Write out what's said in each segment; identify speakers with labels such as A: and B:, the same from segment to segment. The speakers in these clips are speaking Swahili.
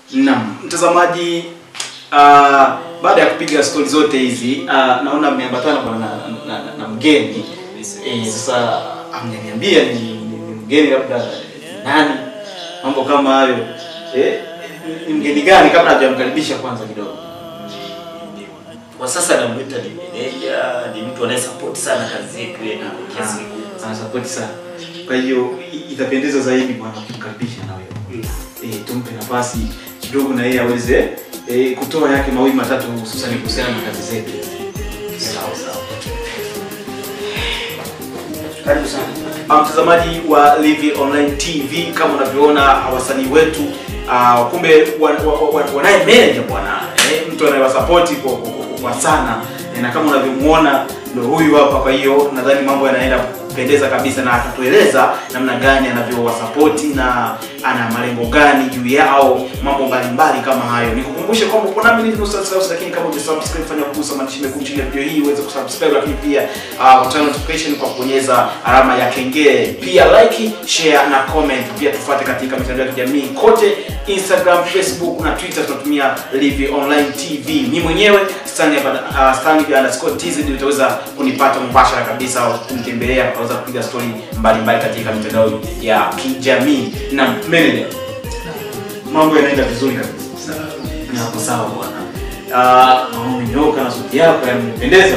A: Naam, mtazamaji uh, baada ya kupiga stori zote hizi uh, naona mmeambatana bwana na, na, na, na mgeni eh, sasa amjaniambia ni, ni, ni mgeni labda nani, mambo kama hayo eh, ni mgeni gani kabla hajamkaribisha kwanza kidogo.
B: Kwa sasa namwita ni meneja, ni mtu anayesupport sana kazi yetu yetu kwa kiasi kikubwa.
A: Anasapoti sana, kwa hiyo i- itapendeza zaidi bwana kumkaribisha na wewe eh, tumpe nafasi kidogo na yeye aweze eh, kutoa yake mawili matatu hususan kuhusiana na kazi zetu.
B: Sawa sawa.
A: Karibu sana Ah, mtazamaji wa Live Online TV, kama unavyoona wasanii wetu uh, kumbe wan- wa- wa- wa- wanaye manager bwana eh, mtu anayewasapoti kwa, kwa, kwa, kwa sana eh, na kama unavyomuona ndo huyu hapa. Kwa hiyo nadhani mambo yanaenda kupendeza kabisa, na atatueleza namna gani anavyowasapoti na ana malengo gani juu yao, mambo mbalimbali kama hayo. Nikukumbushe kwamba uko nami Live Ustaz House, lakini kama hujasubscribe fanya kugusa maandishi mekundu chini ya video hii uweze kusubscribe, lakini pia uh, turn notification kwa kubonyeza alama ya kengele, pia like, share na comment. Pia tufuate katika mitandao ya kijamii kote, Instagram, Facebook na Twitter, tunatumia Live Online TV. Mimi mwenyewe Stanley uh, Stanley underscore TZ utaweza kunipata mubashara kabisa, au kunitembelea, utaweza kupiga story mbalimbali katika mitandao ya kijamii na manager. Mambo yanaenda vizuri kabisa. Na hapo sawa bwana. Ah, uh, umenyoka na suti yako yanipendeza.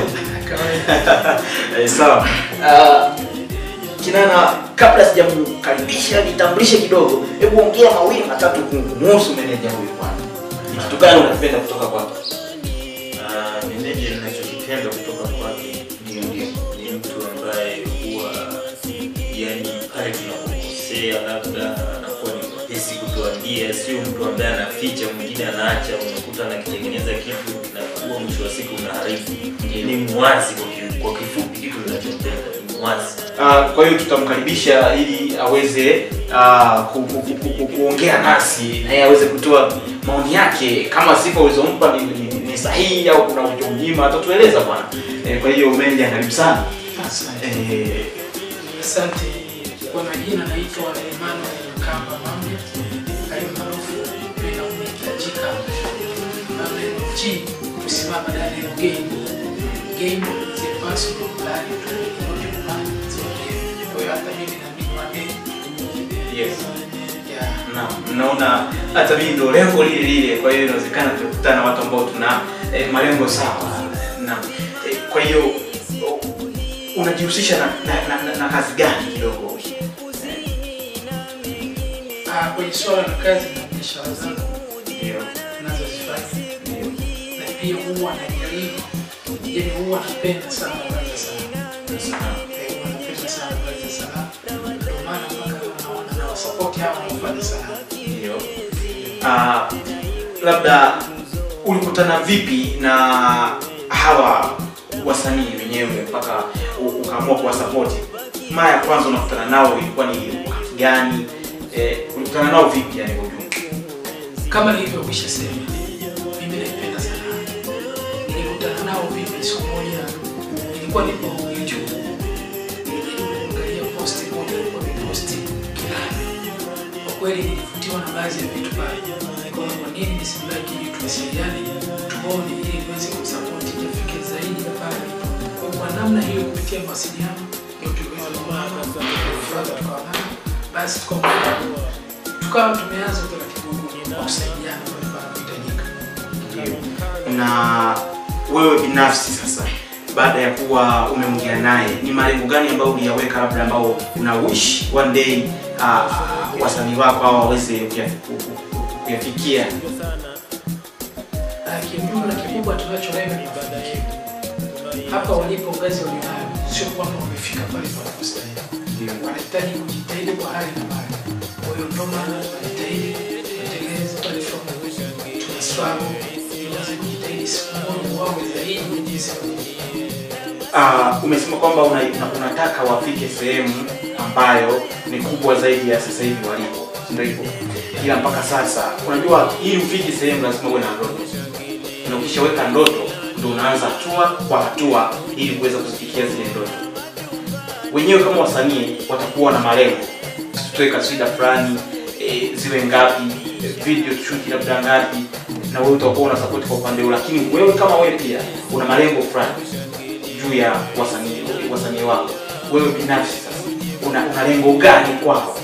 A: Eh, sawa. Ah, Kinana, kabla sijamkaribisha nitambulishe kidogo, hebu ongea mawili matatu kumhusu meneja huyu bwana. Ni Kitu gani unapenda kutoka kwake?
B: Ah, meneja ninachokipenda kutoka kwake ni ni mtu ambaye huwa yani pale tunapokosea labda anakuwa ni mwepesi kutuambia, sio mtu ambaye anaficha, mwingine anaacha, unakuta anakitengeneza kitu kinakuwa mwisho wa siku unaharibu. Ni mwazi kwa ki- kwa kifupi, kitu ninachopenda ni mwazi.
A: Ah, kwa hiyo tutamkaribisha ili aweze ah, ku, ku, ku, ku, ku, kuongea nasi na yeye aweze kutoa maoni yake, kama sifa ulizompa ni, ni, ni sahihi au kuna ulichomnyima, atatueleza bwana. Eh, kwa hiyo meneja, karibu sana.
C: Asante.
A: Eh,
C: Asante. Kwa majina naitwa Emmanuel Kamba Mambe, alimaarufu penda kuhitajika Mambe G kusimama ndani ya game. Game is a personal plan to not a plan to game. Kwa hiyo hata mimi na mimi wa game.
A: yes.
C: Yeah.
A: na mnaona hata mimi ndo lengo lile lile, kwa hiyo inawezekana tukutana na watu ambao tuna eh, malengo sawa. Na eh, kwa hiyo o- unajihusisha na, na, na, na, na kazi gani kidogo? Eh,
C: Ah, kwenye swala la kazi na biashara zangu
A: Ndio,
C: ninazozifanya
A: ndio.
C: na pia huwa najaribu, yani huwa napenda sana kazi za sanaa.
A: Sasa,
C: Eh, huwa napenda sana kazi za sanaa. Ndio maana mpaka naona na wasapoti hawa wanaofanya sanaa.
A: Ndio. Ah, labda ulikutana vipi na hawa wasanii wenyewe mpaka u- ukaamua kuwasapoti? Mara ya kwanza unakutana nao ilikuwa ni wakati gani? Eh, ulikutana nao vipi yani kwa ujumla?
C: Kama nilivyokwisha sema, mimi naipenda sanaa. Nilikutana nao vipi? Siku moja nilikuwa nipo YouTube, nilijaribu kuangalia posti moja, alikuwa ameposti Kilala. Kwa kweli nilivutiwa na baadhi ya vitu pale, nikaona kwa nini nisimlaki ili tuwasiliane, tuone ili niweze kumsapoti afike zaidi ya pale alipo. Kwa hiyo kwa namna hiyo, kupitia mawasiliano ndio tuliweza kuona tukawa tukaonana, basi tukawa tukawa tumeanza utaratibu huu wa kusaidiana pale panapohitajika.
A: na wewe binafsi sasa baada ya kuwa umeongea naye ni malengo gani ambayo uliyaweka labda ambao una wish one day uh, wasanii wako hao waweze kuya- ku- ku- ku- kuyafikia
C: Na kiujumla kikubwa tunacholenga ni mafanikio. Hapa walipo ngazi walionayo, sio kwamba wamefika pale panapostahili. Wanahitaji kujitahidi kwa hali na mali. Kwa hiyo ndio maana wanajitahidi kutengeneza platform, tuna struggle ili waweze kujitahidi siku moja wawe zaidi ya jinsi walivyo.
A: uh, umesema kwamba una, una- unataka wafike sehemu ambayo ni kubwa zaidi ya sasa hivi walipo ndio hivyo ila mpaka sasa unajua ili ufike sehemu lazima uwe na ndoto na ukishaweka ndoto ndo unaanza hatua kwa hatua ili kuweza kuzifikia zile ndoto wenyewe kama wasanii watakuwa na malengo tutoe kaswida fulani e, ziwe ngapi e, video shoot labda ngapi na wewe utakuwa una support kwa upande huo lakini wewe kama wewe pia una malengo fulani juu ya wasanii wasanii wako wewe binafsi sasa una, una lengo gani kwako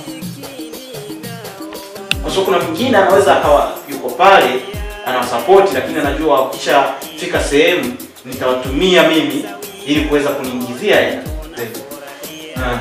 A: kwa sababu kuna mwingine anaweza akawa yuko pale anawasapoti lakini anajua ukishafika sehemu nitawatumia mimi ili kuweza kuniingizia hela Ah.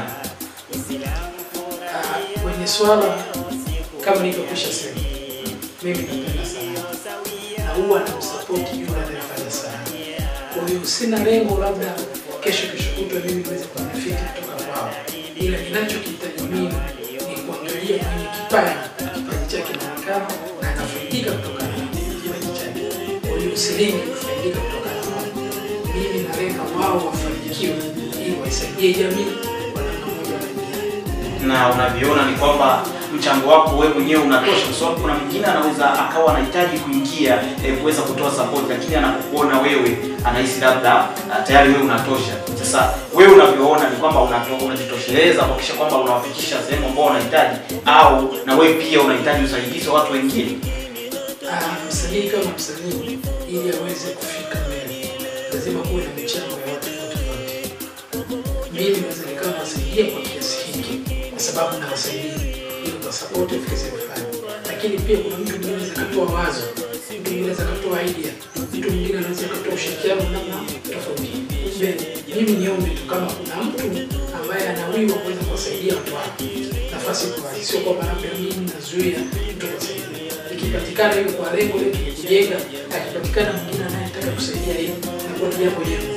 C: Ah, kwenye swala kama nilivyokwisha sema, mimi napenda sana na huwa namsapoti yule anayefanya sana. Kwa hiyo sina lengo labda kesho kesho kutwa mimi niweze kubenefiti kutoka kwao, ila ninachokihitaji mimi ni kuangalia mwenye kipaji, kipaji chake inaonekana na anafaidika kutokana na kipaji chake. Kwa hiyo usilengi kufaidika kutokana na wao. Mimi nalenga wao wafanikiwe ili waisaidie jamii kwa namna moja au nyingine.
A: na unavyoona ni kwamba mchango wako wewe mwenyewe unatosha, kwa sababu kuna mwingine anaweza akawa anahitaji kuingia eh, kuweza kutoa support, lakini anapokuona wewe anahisi labda ah, tayari wewe unatosha. Sasa wewe unavyoona ni kwamba unato- unajitosheleza kuhakikisha kwamba unawafikisha sehemu ambao wanahitaji, au na wewe pia unahitaji usaidizi wa watu wengine.
C: Ah, msanii kama msanii ili aweze kufika mbele lazima kuwe na michango ya watu tofauti tofauti. Mimi naweza nikawa nawasaidia kwa kiasi hiki kwa sababu nawasaidia ili kwa support ifike sehemu fulani, lakini pia kuna mtu mwingine anaweza akatoa wazo, mtu mwingine anaweza akatoa idea, mtu mwingine anaweza akatoa ushirikiano namna tofauti. Kumbe mimi niombe tu kama kuna mtu ambaye anawiwa kuweza kuwasaidia watu wake, nafasi iko wazi, sio kwamba labda mimi nazuia mtu kuwasaidia ikipatikana hiyo kwa lengo letu ni kujenga, akipatikana mwingine anayetaka kusaidia hiyo inakuwa ni jambo jema.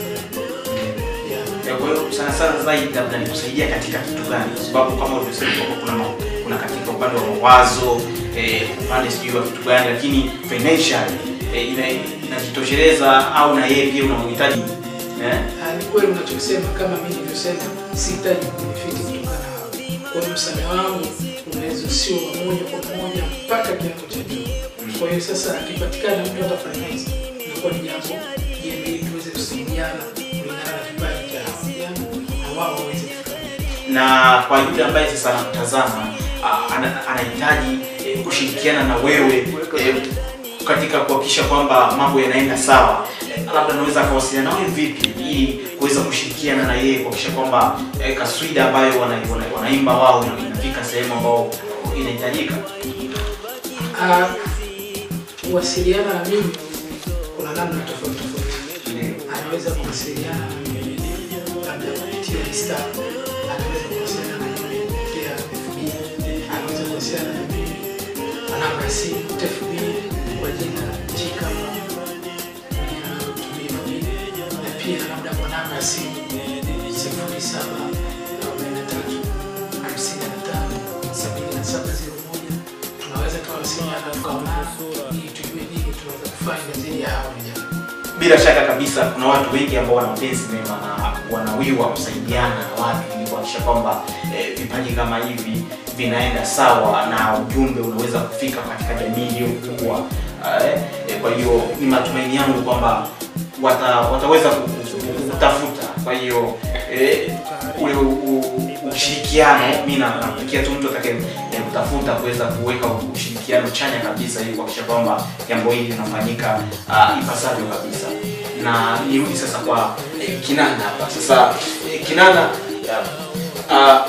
C: Yeah.
A: Ya, Kwa hiyo sana sana zaidi labda ni kusaidia katika kitu gani? Kwa sababu kama ulivyosema kwamba kuna ma- kuna katika upande wa mawazo eh, upande sijui wa kitu gani, lakini financial eh, ina- inajitosheleza au na yeye pia unamhitaji eh?
C: Ah, Ni kweli unachosema, kama mimi nilivyosema, sihitaji benefiti kutokana na hao. Kwa hiyo msaada wangu unaweza sio wa moja kwa moja mpaka kiwango cha juu. Kwa hiyo sasa akipatikana mtu hata finance, inakuwa ni jambo jema ili tuweze kusaidiana kulingana na kipaji cha hao vijana na wao waweze kufika mbele.
A: na kwa yule ambaye sasa anakutazama ah, ana- anahitaji eh, kushirikiana na wewe eh, katika kuhakikisha kwamba mambo yanaenda sawa eh, labda anaweza akawasiliana nawe vipi ili kuweza kushirikiana na yeye kuhakikisha kwamba eh, kaswida ambayo wana, wana, wanaimba wao ina- inafika sehemu ambao inahitajika
C: Ah, kuwasiliana na mimi kuna namna tofauti tofauti. Anaweza kuwasiliana na mimi labda kupitia Insta, anaweza kuwasiliana na mimi kupitia FB, anaweza kuwasiliana na mimi kwa namba ya simu FB kwa jina Chika jina natumia FB, na pia labda kwa namba ya simu sifuri saba arobaini na tatu hamsini na tano sabini na saba zero moja tunaweza tukawasiliana tukaonana ili tujue nini tunaweza kufanya zaidi ya hawa vijana.
A: bila shaka kabisa kuna watu wengi ambao wana mapenzi mema na wanawiwa kusaidiana na watu ili kuhakikisha kwamba eh, vipaji kama hivi vinaenda sawa na ujumbe unaweza kufika katika jamii iliyokuwa eh, eh, kwa hiyo ni matumaini yangu kwamba wata, wataweza ku- ku- ku- kutafuta kwa hiyo eh, ule u- u- ushirikiano mi na- nampikia tu mtu atakaye eh, kutafuta kuweza kuweka ushirikiano chanya kabisa ili kuhakikisha kwamba jambo hili linafanyika uh, ipasavyo kabisa na nirudi sasa kwa eh, kinana hapa sasa eh, kinana uh,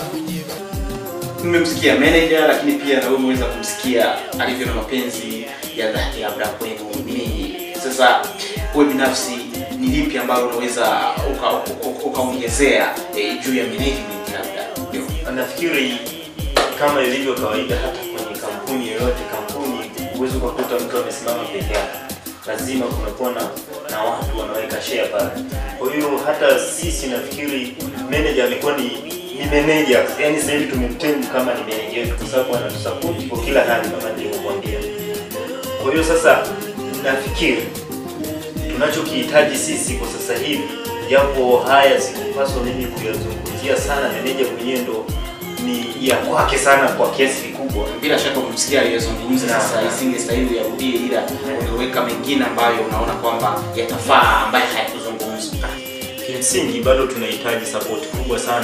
A: mmemsikia manager lakini pia na wewe umeweza kumsikia alivyo na mapenzi ya dhati labda kwenu ni sasa wewe binafsi ni lipi ambalo unaweza ukaongezea uka, uka ukaongezea, eh, juu ya management labda ndio
B: nafikiri kama ilivyo kawaida hata kwenye kampuni yoyote kampuni huwezi ukakuta mtu amesimama peke yake lazima kunakuwa na, na watu wanaweka share pale kwa hiyo hata sisi nafikiri manager amekuwa ni ni manager yani sasa hivi tumemtemu kama ni manager wetu kwa sababu anatusapoti kwa kila hali kama nilivyokuambia kwa hiyo sasa nafikiri tunachokihitaji sisi kwa sasa hivi japo haya sikupaswa mimi kuyazungumzia sana meneja mwenyewe ndo ni ya kwake sana kwa kiasi kikubwa
A: bila shaka umemsikia aliyezungumza
B: Naam,
A: sasa
B: naam.
A: isingestahili uyarudie ila umeweka mengine ambayo unaona kwamba yatafaa ambaye hayakuzungumzwa
B: kimsingi bado tunahitaji support kubwa sana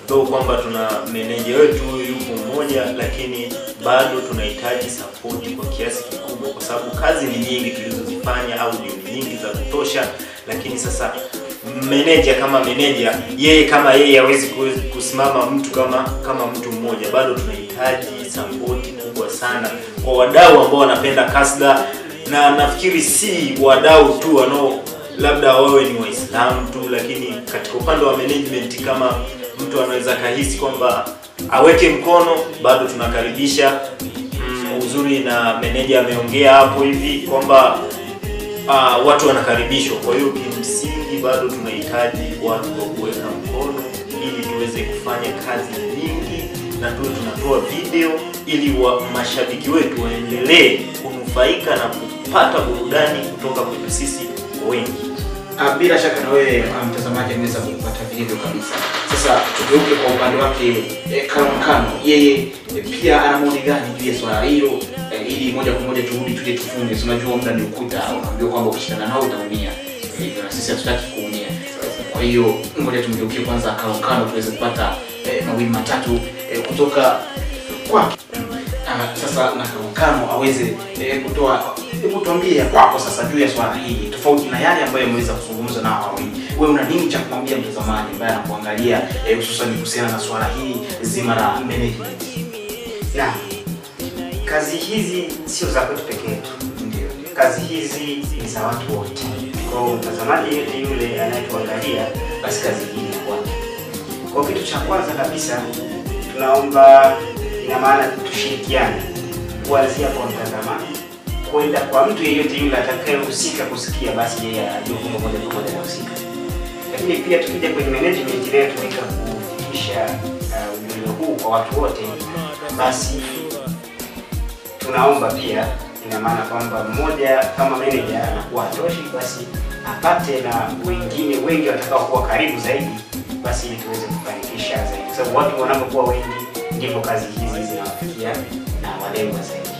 B: though kwamba tuna meneja wetu yupo mmoja, lakini bado tunahitaji support kwa kiasi kikubwa, kwa sababu kazi ni nyingi tulizozifanya, audio ni nyingi za kutosha, lakini sasa meneja kama meneja yeye kama yeye hawezi kuwezi kusimama mtu kama kama mtu mmoja, bado tunahitaji sapoti kubwa sana kwa wadau ambao wanapenda kasda, na nafikiri si wadau tu wanao labda wawe ni Waislamu tu, lakini katika upande wa management kama mtu anaweza kahisi kwamba aweke mkono, bado tunakaribisha. Mm, uzuri na meneja ameongea hapo hivi kwamba uh, watu wanakaribishwa. Kwa hiyo kimsingi bado tunahitaji watu wa kuweka mkono ili tuweze kufanya kazi nyingi na tuwe tunatoa video ili wa mashabiki wetu waendelee kunufaika na kupata burudani kutoka kwetu sisi wengi.
A: Ah, bila shaka na wewe ah, mtazamaji ameweza kupata vilivyo kabisa. Sasa tugeuke kwa upande wake eh, Kano Kano, yeye eh, pia ana maoni gani juu ya swala hilo eh, ili moja kwa moja turudi tuje tufunge. Si unajua muda ni ukuta, unaambiwa kwamba ukishindana nao utaumia. Eh, Hivyo na sisi hatutaki kuumia. Kwa hiyo ngoja tumgeukie kwanza Kano Kano tuweze kupata eh, mawili matatu eh, kutoka kwake. Ah, sasa na Kano Kano aweze eh, kutoa hebu tuambie ya kwako sasa juu ya swala hili tofauti na yale ambayo ameweza kuzungumza nao wawili. Wewe una nini cha kumwambia mtazamaji ambaye anakuangalia eh, hususan kuhusiana na swala hili zima la management?
D: Na kazi hizi sio za kwetu peke yetu,
A: Ndio.
D: kazi hizi ni za watu wote. Kwa hiyo mtazamaji yote yule anayetuangalia, basi kazi hii ni kwake. Kwa kitu cha kwanza kabisa, tunaomba, ina maana tushirikiane kuanzia kwa mtazamaji kwenda kwa mtu yeyote yule atakayehusika kusikia, basi yeye ajue kwamba moja kwa moja anahusika. Lakini pia tukija kwenye management inayotumika kufikisha uh, ujumbe huu kwa watu wote, basi tunaomba pia, ina maana kwamba mmoja kama manager anakuwa hatoshi, basi apate na wengine wengi watakao kuwa karibu zaidi, basi ili tuweze kufanikisha zaidi, kwa sababu watu wanapokuwa wengi ndivyo kazi hizi zinawafikia na walengwa zaidi.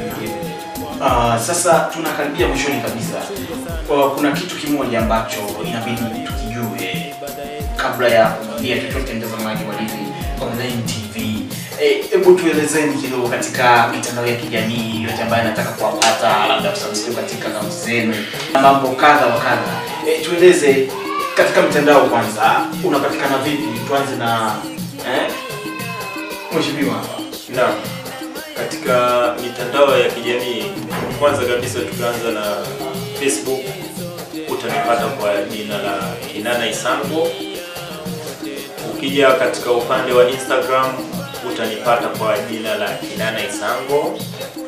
A: Ah, sasa tunakaribia mwishoni kabisa. Kwa kuna kitu kimoja ambacho inabidi tukijue kabla ya kumwambia chochote mtazamaji wa Livi Online TV. Eh, Hebu tuelezeni kidogo katika mitandao ya kijamii yote ambayo anataka kuwapata, labda tusubscribe katika akaunti zenu na mambo kadha wa kadha. Eh, tueleze katika mitandao kwanza, unapatikana vipi? Tuanze na eh, mheshimiwa hapa.
B: Naam, katika mitandao ya kijamii, kwanza kabisa tukaanza na Facebook, utanipata kwa jina la Kinana Isango. Ukija katika upande wa Instagram utanipata kwa jina la Kinana Isango.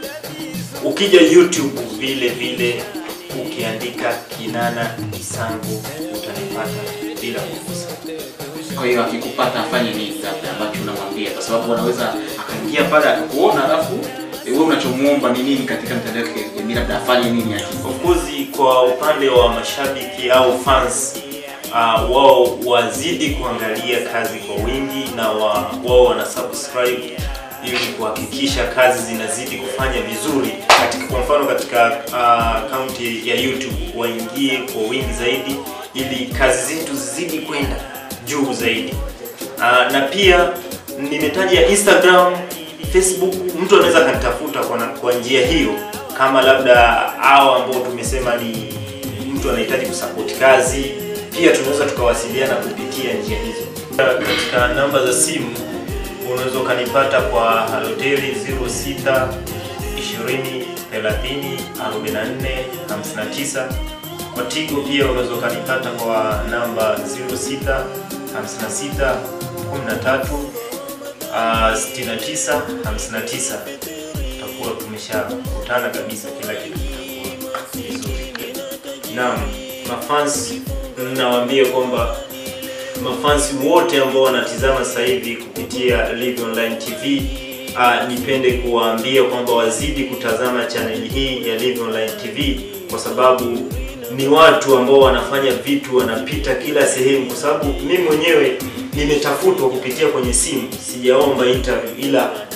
B: Ukija YouTube vile vile ukiandika Kinana Isango utanipata bila kukosa.
A: Kwa hiyo akikupata afanye nini labda ambacho unamwambia, kwa sababu anaweza akaingia pale akakuona, alafu eh, wewe unachomuomba ni nini katika mitandao ya kijamii, labda afanye nini aki
B: Of course kwa upande wa mashabiki au fans uh, wao wazidi kuangalia kazi kwa wingi na wa, wao wana subscribe ili kuhakikisha kazi zinazidi kufanya vizuri katika, kwa mfano katika akaunti ya YouTube waingie kwa wingi zaidi ili kazi zetu zizidi kwenda juu zaidi. Uh, na pia nimetaja Instagram, Facebook, mtu anaweza akanitafuta kwa, na- kwa njia hiyo, kama labda hao ambao tumesema ni mtu anahitaji kusapoti kazi, pia tunaweza tukawasiliana kupitia njia hizo. Katika namba za simu unaweza ukanipata kwa Halotel 06 20 30 44 59 kwa Tigo pia unaweza ukanipata kwa namba 06 56 13 uh, 69 59. Tutakuwa tumeshakutana kabisa, kila kitu kitakuwa vizuri. Naam, mafans, nawaambia kwamba mafansi wote ambao wanatizama sasa hivi kupitia Live Online TV uh, nipende kuwaambia kwamba wazidi kutazama chaneli hii ya Live Online TV kwa sababu ni watu ambao wanafanya vitu wanapita kila sehemu, kwa sababu mimi mwenyewe nimetafutwa kupitia kwenye simu, sijaomba interview, ila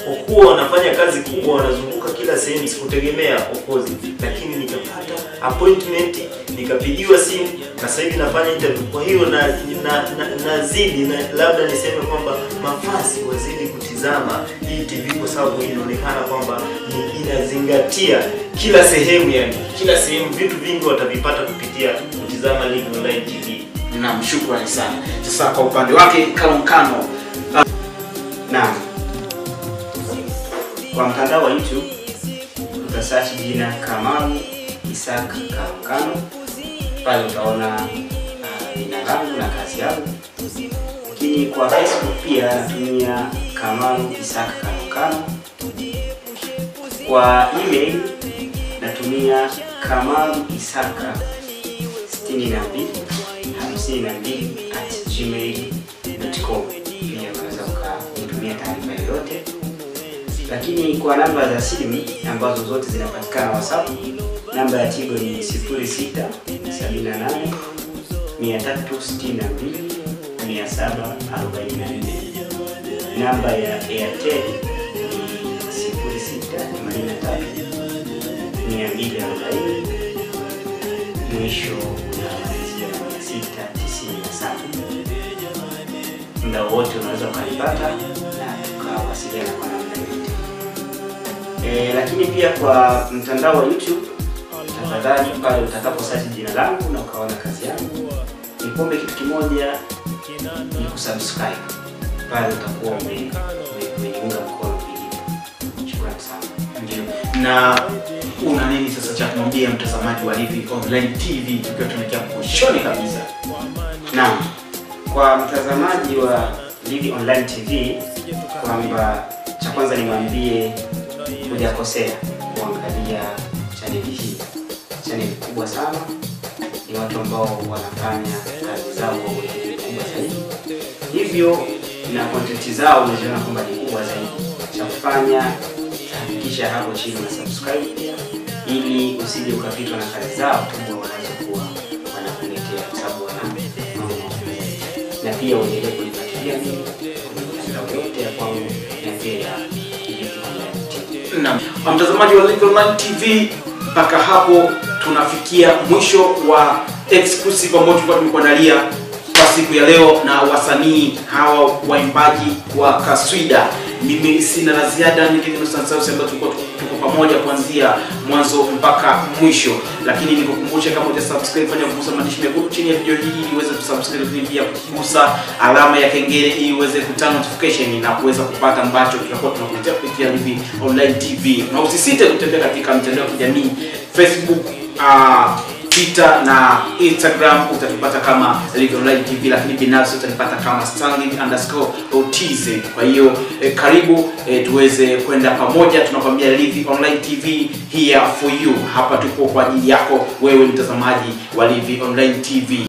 B: kwa kuwa wanafanya kazi kubwa, wanazunguka kila sehemu, sikutegemea of course, lakini nikapata appointment, nikapigiwa simu na sasa hivi nafanya interview. Kwa hiyo na, na, na, nazidi na, labda niseme kwamba mafasi wazidi kutizama hii TV kwa sababu inaonekana kwamba ni inazingatia kila sehemu, yani kila sehemu, vitu vingi watavipata kupitia kutizama Live Online TV.
A: Naam, shukrani sana. Sasa kwa upande wake Kalomkano,
D: Naam. Kwa mtandao wa YouTube utasearch jina Kamalu Isaac Kalomkano, pale utaona ah, jina langu na kazi yangu. Lakini kwa Facebook pia natumia Kamalu Isaac Kalomkano. Kwa email natumia Kamalu Isaka 62 52 at gmail.com. Pia unaweza ukanitumia taarifa yoyote, lakini kwa namba za simu ambazo zote zinapatikana WhatsApp, namba ya Tigo ni 06 78 362 744. Namba ya Airtel ni 0683 240 mwisho unaanzia mia sita tisini na saba. Muda wote unaweza ukanipata na tukawasiliana kwa namna yote. E, lakini pia kwa mtandao wa YouTube tafadhali, pale utakapo search jina langu na ukaona kazi yangu, nikuombe kitu kimoja, ni kusubscribe pale, utakuwa ume- ume- umeniunga mkono vilivyo. Shukrani sana.
A: ndio. Na una nini sasa cha kumwambia mtazamaji wa Live Online TV tukiwa tunaelekea mwishoni kabisa?
D: Naam, kwa mtazamaji wa Live Online TV kwamba cha kwanza nimwambie hujakosea kuangalia chaneli hii. Chaneli kubwa sana, ni watu ambao wanafanya kazi zao kwa weledi mkubwa zaidi, hivyo na kontenti zao unaziona kwamba ni kubwa zaidi. Cha kufanya hakikisha hapo chini una subscribe ili usije ukapitwa na kazi zao kubwa wanazokuwa wanakuletea, kwa sababu wana mambo mazuri zaidi. na pia uendelee kunifuatilia mimi kwenye mitandao yote ya kwangu na pia ya Live Online TV.
A: Naam, mtazamaji wa Live Online TV, mpaka hapo tunafikia mwisho wa exclusive ambao tulikuwa tumekuandalia kwa siku ya leo na wasanii hawa waimbaji wa Kaswida. Mimi sina la ziada, ni Kevin Sansaus ambaye tulikuwa tuko pamoja kuanzia mwanzo mpaka mwisho, lakini nikukumbushe kama huja subscribe, fanya kugusa maandishi mekundu chini ya video hii ili uweze kusubscribe, lakini pia kugusa alama ya kengele ili uweze kupata notification na kuweza kupata ambacho tutakuwa tunakuletea kupitia Live Online TV, na usisite kutembea katika mitandao ya kijamii Facebook, uh, Twitter na Instagram utatupata kama Live Online TV, lakini binafsi utanipata kama Stanley underscore OTZ. Kwa hiyo eh, karibu eh, tuweze kwenda pamoja. Tunakwambia Live Online TV here for you. Hapa tupo kwa ajili yako wewe mtazamaji wa Live Online TV.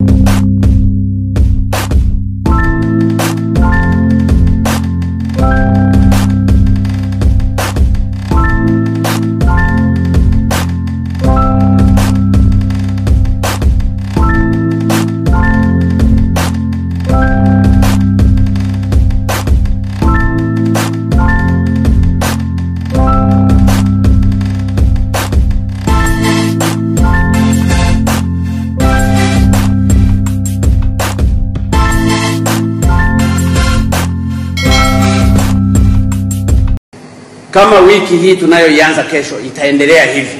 E: kama wiki hii tunayoianza kesho itaendelea hivi,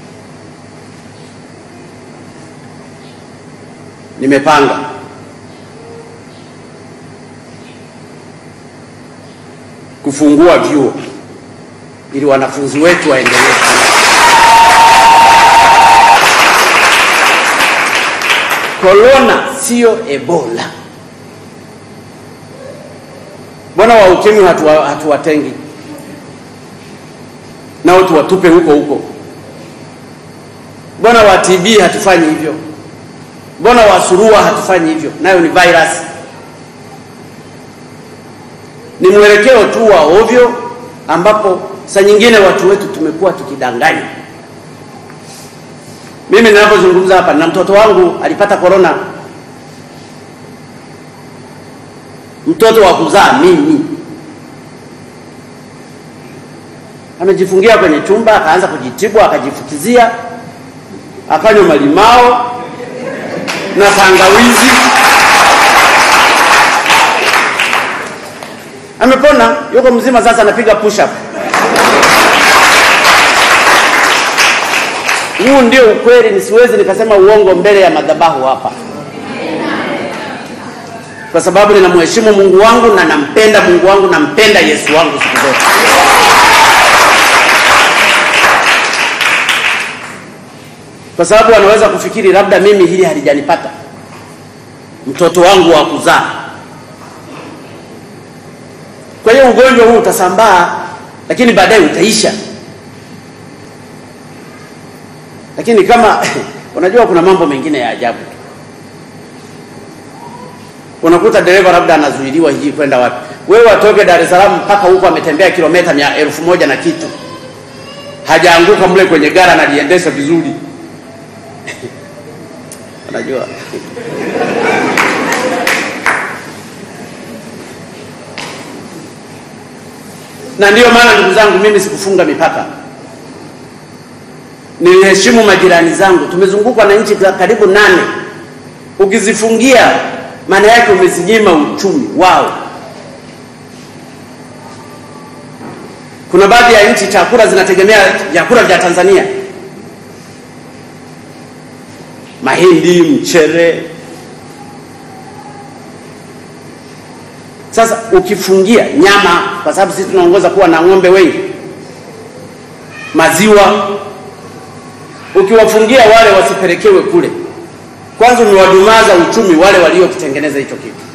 E: nimepanga kufungua vyuo ili wanafunzi wetu waendelee. Korona sio Ebola. Mbona wa ukimwi hatuwa- hatuwatengi nao tuwatupe huko huko? Mbona wa TB hatufanyi hivyo? Mbona wa surua hatufanyi hivyo? Nayo ni virus. Ni mwelekeo tu wa ovyo ambapo saa nyingine watu wetu tumekuwa tukidanganya. Mimi ninapozungumza hapa na mtoto wangu alipata korona, mtoto wa kuzaa mimi. amejifungia kwenye chumba, akaanza kujitibu, akajifukizia, akanywa malimao na tangawizi, amepona, yuko mzima sasa, anapiga push up. Huu ndio ukweli, nisiwezi nikasema uongo mbele ya madhabahu hapa, kwa sababu ninamheshimu Mungu wangu na nampenda Mungu wangu, nampenda Yesu wangu siku zote. Kwa sababu wanaweza kufikiri labda mimi hili halijanipata, mtoto wangu wa kuzaa. Kwa hiyo ugonjwa huu utasambaa, lakini baadaye utaisha. Lakini kama unajua, kuna mambo mengine ya ajabu. Unakuta dereva labda anazuiliwa hiji kwenda wapi, wewe atoke Dar es Salaam mpaka huko, ametembea kilomita mia elfu moja na kitu, hajaanguka mle kwenye gari, analiendesha vizuri unajua na ndiyo maana ndugu zangu, mimi sikufunga mipaka niliheshimu majirani zangu. Tumezungukwa na nchi karibu nane. Ukizifungia maana yake umezinyima uchumi wao. Kuna baadhi ya nchi chakula zinategemea vyakula vya Tanzania, mahindi, mchere. Sasa ukifungia nyama, kwa sababu sisi tunaongoza kuwa na ng'ombe wengi, maziwa ukiwafungia wale wasipelekewe kule, kwanza umewadumaza uchumi wale waliokitengeneza hicho kitu.